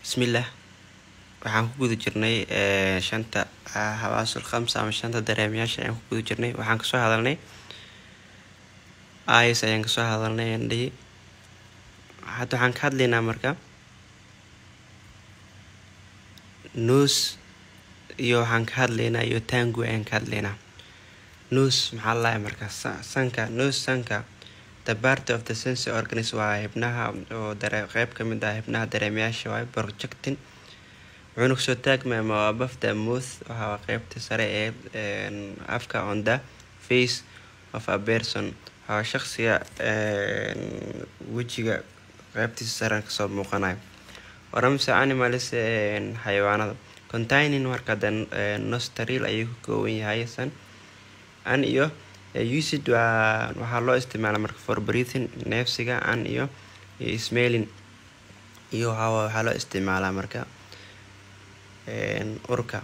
bismillaah waxaan ku guda jirnay shanta hawaasul khamsa ama shanta dareemayaasha ayaan ku guda jirnay waxaan kasoo hadalnay is ayaan kasoo hadalnay andhihi hadda waxaan ka hadlaynaa marka nos iyo waxaan ka hadlaynaa iyo tangu ayaan ka hadlaynaa nos maxaa lalahay marka sanka nos sanka the part of the sensory organs waa xibnaha oo dare qeyb ka mid ah xibnaha dareemayaasha waay projecting wuxuuna kusoo taagmaya ma above the mouth waxaa qeybta sare ee afka on the face of a person waxaa shaqsiga wejiga qeybtiisa sare kasoo muuqanayo oramse animals xayawaanada containing marka the nostril ayuu ka kooban yahay san an iyo usid waa waxaa loo isticmaala marka for breathing neefsiga an iyo smelling iyo waxaa loo isticmaalaa marka urka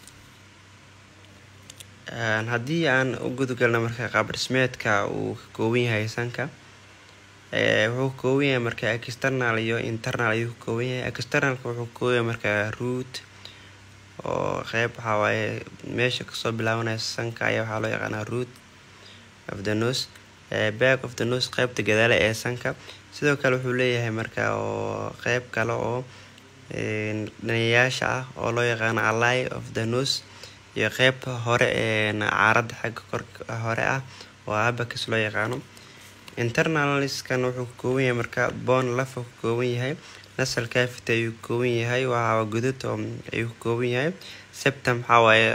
haddii aan u gudgalno marka qaabdhismeedka uu ka kooban yahay sanka wuxuu ka kooban yahay marka external iyo internal ayuu ka kooban yahay externalka wuxuu ka kooban yahay marka root oo qeyb waxaa waaye meesha kasoo bilaabanaya sanka ayaa waxaa loo yaqaanaa root of the nose back of the nose qeybta gadaale ee sanka sidoo kale wuxuu leeyahay marka oo qeyb kale oo dhanayaasha ah oo loo yaqaano ally of the nose iyo qeybta hore ee caaradda xagga korka hore ah oo abacus loo yaqaano internaliskan wuxuu ka kooban yahay marka bon lafa ka kooban yahay nasal cavity ayuu ka kooban yahay waa gudud ayuu ka kooban yahay septum waxaa waaye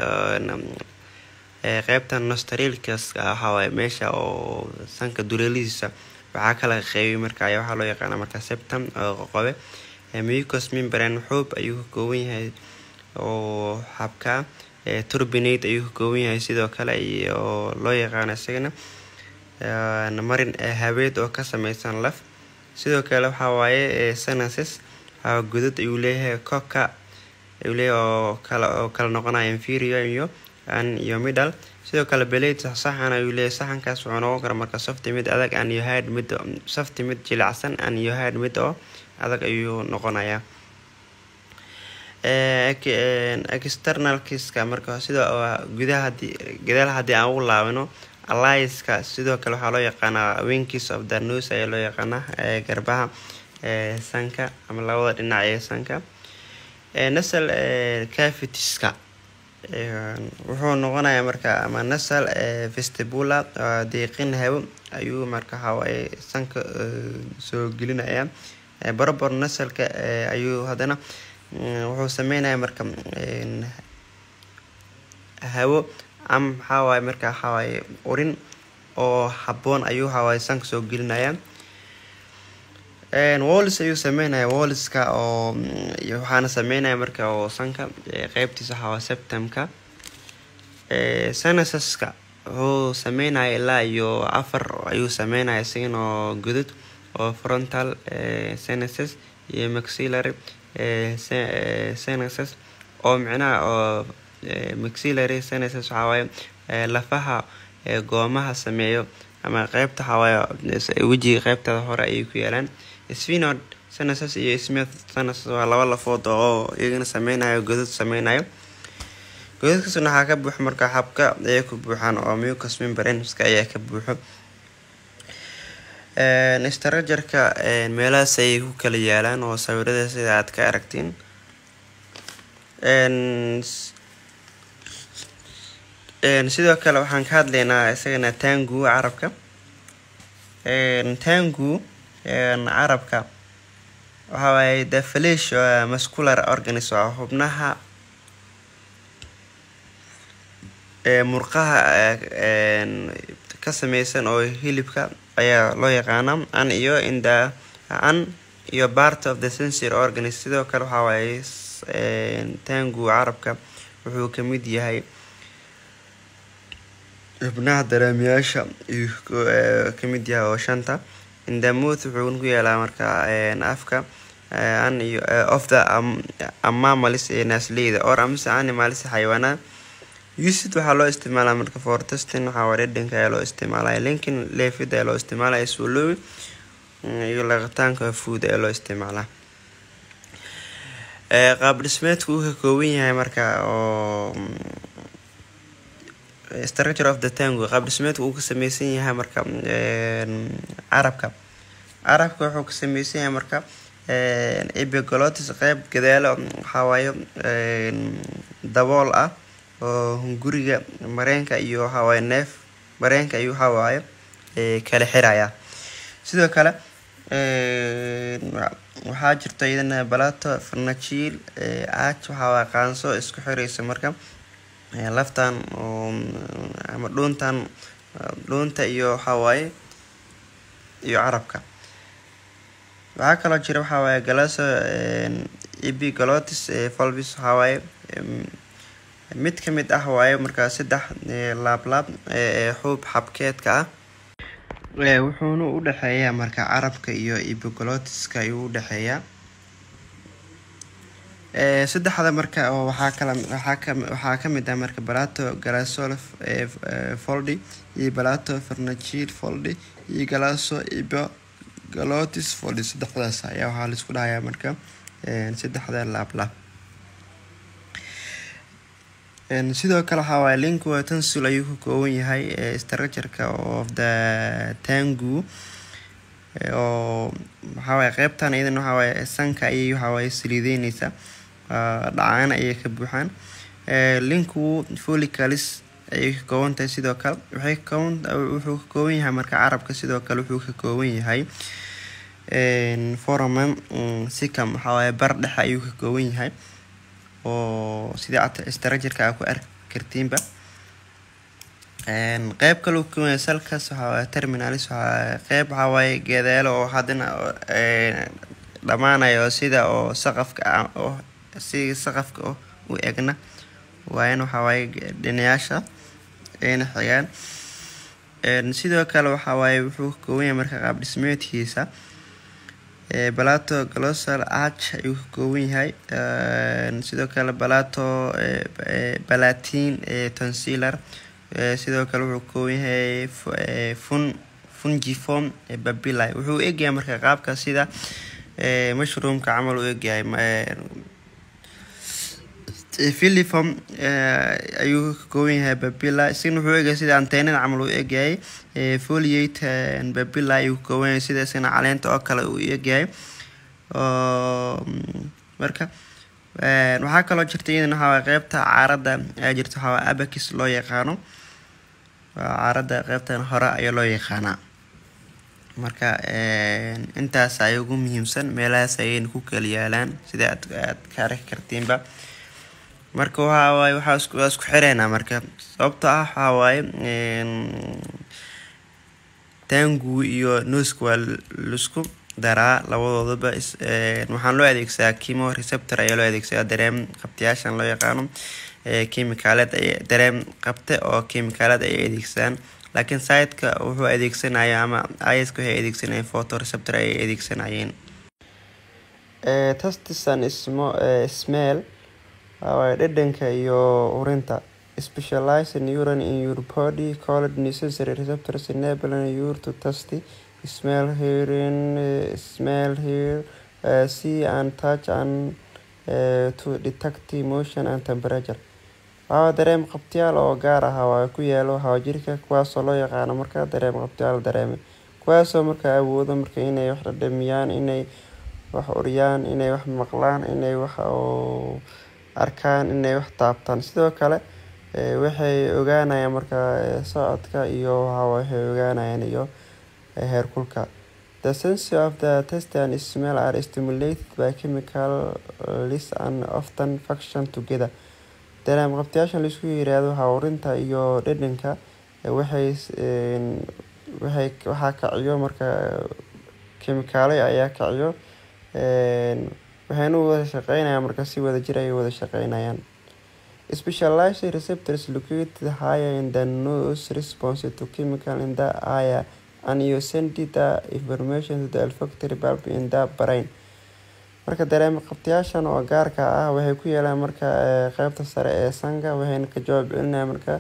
qeybta nostrilkas waxawaaye meesha oo sanka duleelihiisa waxaa kala qeybay marka ayaa waxaa loo yaqaana marka septum oo qoqobe mucus membrane xoob ayuu ka kooban yahay oo xabka turbinate ayuu ka kooban yahay sidoo kale iyo loo yaqaano isagana marin habeed oo ka sameysan laf sidoo kale waxaa waaye sanaces waxaa gudud ayuu leeyahay coka ayuu leeyahay oo kala oo kala noqonaya inferior iyo an iyo middle sidoo kale belate saxan ayuu leeyahay saxankaas wuxuu noqon karaa marka softi mid adag an iyo hard mid softi mid jilicsan an iyo hard mid oo adag ayuu noqonayaa externalkiska marka sida gudaha hadii gadaal haddii aan ugu laabano alliska sidoo kale waxaa loo yaqaanaa winkis of the nose ayaa loo yaqaanaa garbaha sanka ama labada dhinac ee sanka nasal cavitiska wuxuu noqonayaa marka ama nasal vestibula deeqin hawo ayuu marka waxawaaye sanka soo gelinaya barobor nasalka ayuu haddana wuxuu sameynaya marka hawo ama maxaa waaye marka waxawaaye urin oo haboon ayuu waxawaaye sanka soo gelinaya wallis ayuu sameynaya walliska oo waxaana sameynaya marka oo sanka qeybtiisa waxawaa septemka senasaska wuxuu sameynaya ilaa iyo afar ayuu sameynaya isagan oo gudud oo frontal senases iyo maxillary senases oo micnaha oo maxillary senases waxawaaye lafaha goomaha sameeyo ama qeybta waxawaaye wejiga qeybtada hore ayay ku yaalaan sfinod senases iyo smith senases waa laba lafood oo iyagana sameynayo godad sameynayo godadkaasna waxaa ka buuxo marka xabka ayay ku buuxaan oo mucus membraneska ayaa ka buuxo strajarka meelahaas ayay ku kala yaalaan oo sawirada sida aad ka aragtiin sidoo kale waxaan ka hadlaynaa isagana tangu carabka tangu carabka waxaa waaye the flesh muscular organism waa xubnaha murqaha ka sameysan oo hilibka ayaa loo yaqaana an iyo inda an iyo part of the sensory organism sidoo kale waxaa waaye tangu carabka wuxuu kamid yahay xubnaha dareemayaasha ayuu kamid yahay oo shanta indamouth wuxuu ku yeelaa marka afka an iyo of the amamalis ee naasleyda or amase animalis xayawaanada usid waxaa loo isticmaalaa marka for testing waxaa waa dhedhanka ayaa loo isticmaalaya linkin leefid ayaa loo isticmaalaya swallowing iyo laqitaanka food ayaa loo isticmaalaa qaab dhismeedku uu ka kooban yahay marka oo structure of the tango qaab dhismeedku uu ka sameysan yahay marka carabka carabka wuxuu ka sameysan yahay marka epiglotis qeyb gadaalo waxawaaye dabool ah oo hunguriga mareenka iyo waxawaaye neef mareenka iyo waxawaaye kala xiraya sidoo kale waxaa jirta iyadana balato farnajiil aaj waxawaaye qaanso isku xireysa marka laftan ama dhuuntan dhuunta iyo waxawaaye iyo carabka waxaa kaloo jira waxawaaye galaso epiglotis volvis waxawaaye mid kamid ah waaye markaa saddex laablaab xuub xabkeedka ah wuxuuna u dhexeeyaa marka carabka iyo epiglotiska ayuu u dhexeeyaa saddexda marka waxaa kala waxaa ka waxaa kamid ah marka balato galasol foldi iyo balato farnagil foldi iyo galaso epiglotis foldi saddexdaas ayaa waxaa laisku dhahayaa marka saddexda laablaab sidoo kale waxaa waaye lingua tonsil ayuu ka kooban yahay structureka of the tangu oo waxawaaye qeybtan iyadan waxawaaye sanka ayay waxawaaye saliideyneysa dhacaan ayay ka buuxaan linku folicalis ayay ka kooban tahay sidoo kale waxay kakooban wuxuu ka kooban yahay marka carabka sidoo kale wuxuu ka kooban yahay foraman sicam waxawaaye bar dhexe ayuu ka kooban yahay oo sida structureka aa ku arki kartiinba qeyb kaleu ka salkas waxawaaye terminalis waxaa qeyb waxawaaye geedeelo oo haddana dhamaanayo sida oo saqafka ah oo si saqafka u egna waayan waxawaaye dhinayaasha ayna xigaan sidoo kale waxawaaye wuxuu ka kooban yahay marka qaab dhismeedkiisa balato glosal arch ayuu ka kooban yahay sidoo kale balato balatin tonsilar sidoo kale wuxuu ka kooban yahay fun fungiform babili wuxuu egyahay marka qaabka sida mushroomka camal u egyahay filiform ayuu ka kooban yahay babila isagana wuxuu egyahay sida anteenada camal u egyahay foliate babila ayuu ka kooban yahay sida isagana caleenta oo kale uu egyahay marka waxaa kaloo jirta iyadana waxawaaye qeybta caarada ayaa jirta waxawaaye abakis loo yaqaano caarada qeybtan hore ayaa loo yaqaanaa marka intaas ay ugu muhiimsan meelahaas ayayna ku kala yaalaan sida aad aad ka arki kartiinba marka waxawaaye waxaa waa isku xireynaa marka sababto ah waxawaaye tangu iyo nooska waa laisku daraa labadoodaba waxaan loo adeegsadaa kimo receptor ayaa loo adeegsadaa dareem qabtayaashan loo yaqaano chemicaaleed dareem qabte oo chemicaaleed ay adeegsadaan laakiin sideka wuxuu adeegsanaya ama iska waxay adeegsanayeen photoreceptor ay adeegsanayeen tastisan ismo smell waawaye dhadhanka iyo urinta specialized neuron in your body called necessary receptors enabling you to taste smell hearing uh, smell hear uh, see and touch and uh, to detect emotion and temperature waxaa dareem qabtayaal oo gaar ah waa ku yaalo hawajirka kuwaasoo loo yaqaano markaa dareem qabtayaal dareeme kuwaasoo markaa awoodo marka inay wax dhadhamiyaan inay wax uriyaan inay wax maqlaan inay wax arkaan inay wax taabtaan sidoo kale waxay ogaanayaan markaa socodka iyo waxay ogaanayaan iyo heerkulka the sense of the taste and smell are stimulated by chemicals and often function together dareem qabtayaashan laisku yiraahdo hawrinta iyo dhadhanka waxay waxay waxaa kaciyo marka kemikaale ayaa kaciyo waxayna wada shaqeynayaan marka si wada jir ay wada shaqeynayaan specialized receptors located higher in the nose response to chemical in the eye and you send the information to the olfactory bulb in the brain marka dareema qabtayaashan oo gaarka ah waxay ku yeelaan marka qeybta sare ee sanka waxayna ka jawaab celinaya marka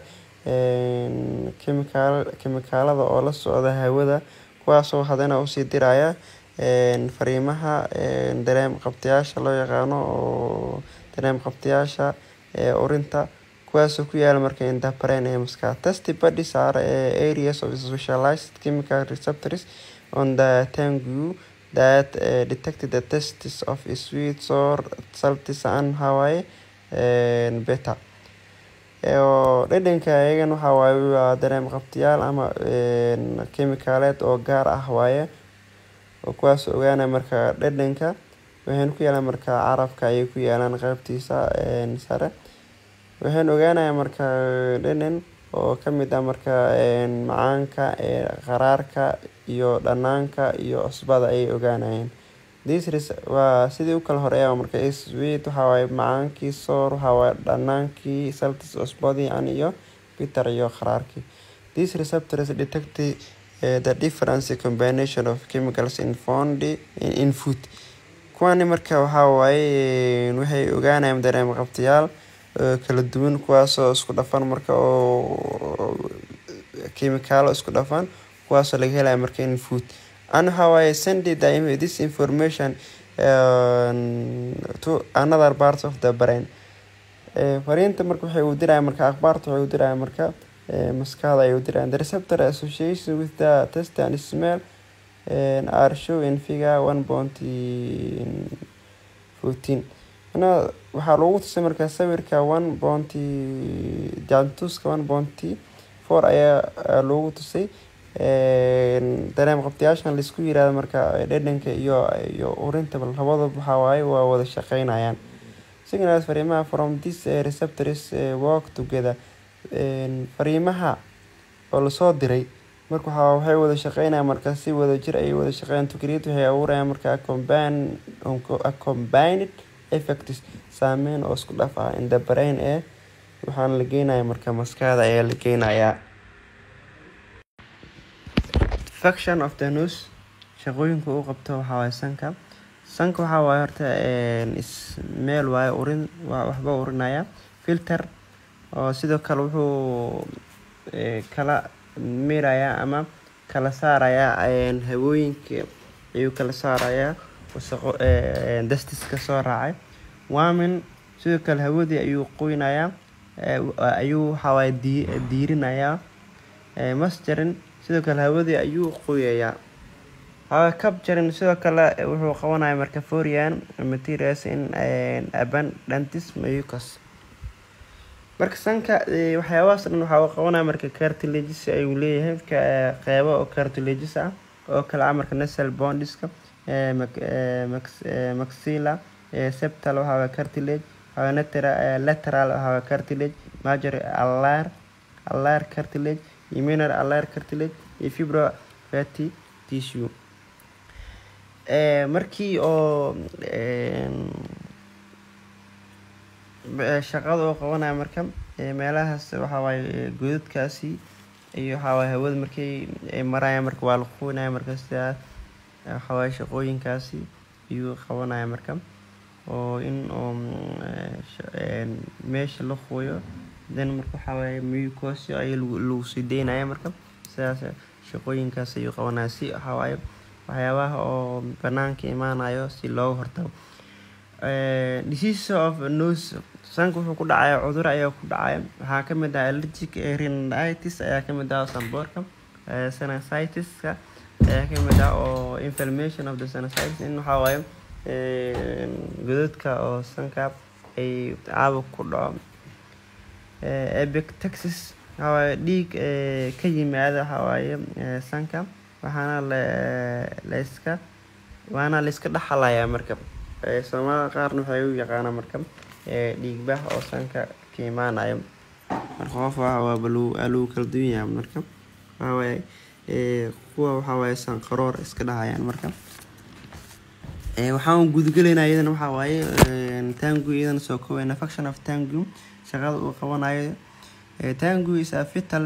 kemikaal kemikaalada oo la socda hawada kuwaasoo hadana usii diraya fariimaha dareem qabtayaasha loo yaqaano oo dareem qabtayaasha urinta kuwaasoo ku yaala marka in the brain ee maskaxda testy bodies are areas of specialized chemical receptors on the tongue that uh, detect the tastes of sweet sour salty and hawaii beta oo dhadhanka iyagan waxa waaye waa dareem qabtayaal ama kemikaaleed oo gaar ah waaye oo kuwaas ogaana marka dhadhanka waxayna ku yaalaan marka carabka ayay ku yaalaan qeybtiisa sare waxayna ogaanaya marka dhadhan oo kamid ah marka macaanka qaraarka iyo dhanaanka iyo cusbada ayay ogaanayeen waa sidii u kala horeeya marka sweet waxawaaye macaankii soor waxawaaye dhanaankii saltis cusbadii an iyo bitter iyo qaraarkii these receptors detect the difference combination of chemicals in found in food kuwani marka waxaa waaye waxay ogaanayaan dareem qabtayaal kala duwan kuwaasoo isku dhafan marka oo kemikaalo isku dhafan kuwaasoo laga helaya marka in food and waxaa waaye send this information uh, to another parts of the brain fariinta marka waxay u diraya marka akhbaarta waxay u diraya marka maskaxda ay u dirayaan the receptor association with the taste and smell are show in figure one bounty fourteen mana waxaa lagu tusay marka sawirka one bounty jantuska one bounty four ayaa lagu tusay dareem qabtayaashan laisku yirahdo marka dhadhanka iyo iyo urinta labadaba waxaa waaye waa wada shaqeynayaan signals fariimaha from this receptors work together fariimaha oo lasoo diray marka waxaa waxay wada shaqeynayaan marka si wada jir ayay wada shaqeeyaan to create waxay abuurayaan marka combine a combined effects saameyn oo isku dhaf ah in the brain ee waxaana la geenaya marka maskaxda ayaa la geenayaa faction of the nose shaqooyinka uu qabto waxaa waaye sanka sanka waxaa waaye horta meel waaye urin waxba urinaya filter oo sidoo kale wuxuu kala miraya ama kala saaraya hawooyinka ayuu kala saaraya wasaqo dastiska soo raacay waamin sidoo kale hawadii ayuu qoynaya ayuu waxawaaye diirinaya masjarin sidoo kale hawadii ayuu qoyayaa hawa capturing sidoo kale wuxuu qabanaya marka forian materials in abundantis mucus marka sanka waxyaabahaas dhan waxaa uu qabanaya marka cartilages ayuu leeyahay qeybo oo cartilages ah oo kale ah marka nasal bondiska maxilla septal waxaa cartilage waxaa lateral waxaa cartilage major alar alar cartilage iyo minor alar cartilage iyo fibro fatty tissue markii oo shaqada oo qabanaya marka meelahaas waxaa waaye godadkaasi iyo waxaa waaye hawada markay ay maraya marka waa la quunaya marka sidaas waxaa waaye shaqooyinkaasi ayuu qabanaya marka oo in oo meesha la quuyo then marka waxaa waaye mucosio ayaa lagu sii deynaya marka sidaas shaqooyinkaas ayuu qabanaya si waxaa waaye waxyaabaha oo banaanka imaanayo si looga hortago disease of nose sanka wuxuu ku dhacaya cudur ayaa ku dhacaya waxaa kamid ah allergic rhinitis ayaa kamid ah samboorka sinusitis-ka ayaa kamid ah oo inflammation of the sinusitis in waxaa waaye godadka oo sanka ay caabuq ku dhaco epictaxis waxaa waaye dhiig ka yimaada waxaa waaye sanka waxaana layska waana layska dhaxalayaa marka soomaalida qaarna waxay u yaqaanaa marka dhiigbax oo sanka ka imaanayo marka qof lagu kala duwan yahay marka waxawaaye kuwa waxawaaye sanqaroor iska dhahayaan marka waxaan gudagelaynaa iyadana waxaa waaye tangu iyadana soo koobayna faction of tangu shaqada uu qabanayo tangu is a vital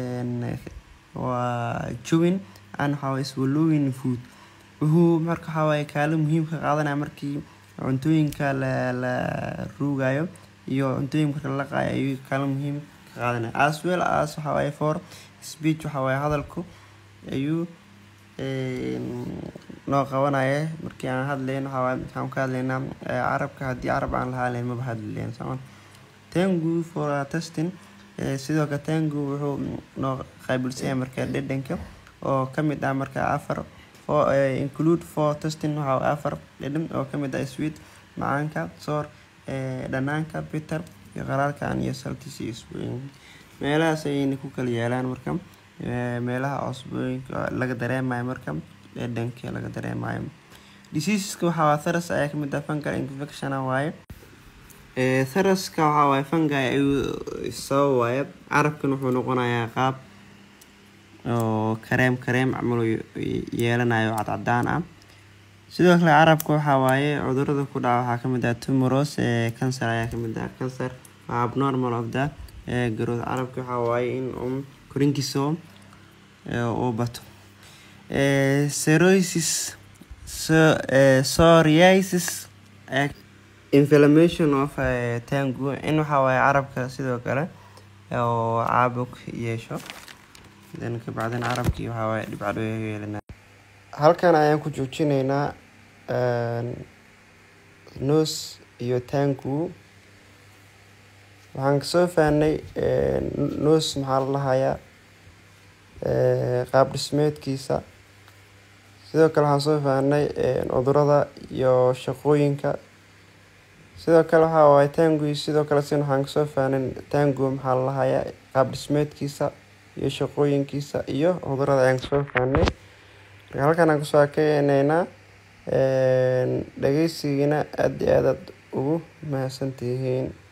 waa chewing and waxaa waaye swallowing food wuxuu marka waxaa waaye kaalin muhiim ka qaadanaya markii cuntooyinka la la ruugayo iyo cuntooyinka marka la laqaayo ayuu kaalin muhiim ka qaadanaya as well as waxaa waaye for speech waxaa waaye hadalku ayuu noo qabanaya markii aan hadlayn waxaa waaye waxaan ka hadlaynaa carabka haddii carab aan lahaa lahayn maba hadli lahayn sooma tangu for testing sidoo kale tangu wuxuu noo qaabilsan yahay marka dhadhanka oo kamid ah marka afar include for testing waxaa afar dhadhan oo kamid ah sweet macaanka soor dhanaanka bitter iyo qaraalkan iyo saltis iyo isbooyin meelahaas ayayna ku kala yaalaan marka meelaha cusbooyinka laga dareemayo marka dhadhanka laga dareemayo diseaseska waxaa waa tharas ayaa kamid ah fungal infection waaye tharaska waxaa waaye fungi ayuu sabab waaye carabkan wuxuu noqonayaa qaab oo kareem kareem camal yeelanayo cadcadaan ah sidoo kale carabka waxaa waaye cudurada ku dhaca waxaa kamid ah tumoros cancer ayaa kamid ah cancer waa abnormal of the growth carabka waxaa waaye in um korinkiisa uu bato cirrhosis psoriasis inflammation of tangu in waxaa waaye carabka sidoo kale oo caabuq yeesho dan kabacdina carabkii waxaa waaye dhibcadho yeelana halkan ayaan ku joojinaynaa nos iyo tangu waxaan kasoo fahnay nos maxaa la dhahayaa qaab dhismeedkiisa sidoo kale waxaan soo fahnay cudurada iyo shaqooyinka sidoo kale waxaa waaye tangu sidoo kale sin waxaan kasoo fahnay tangu maxaa la dhahayaa qaab dhismeedkiisa iyo shaqooyinkiisa iyo cudurada ayaan kasoo fahnay marka halkan aan kusoo akeyneynaa dhageysigiina aada iyo aadaad ugu mahadsantihiin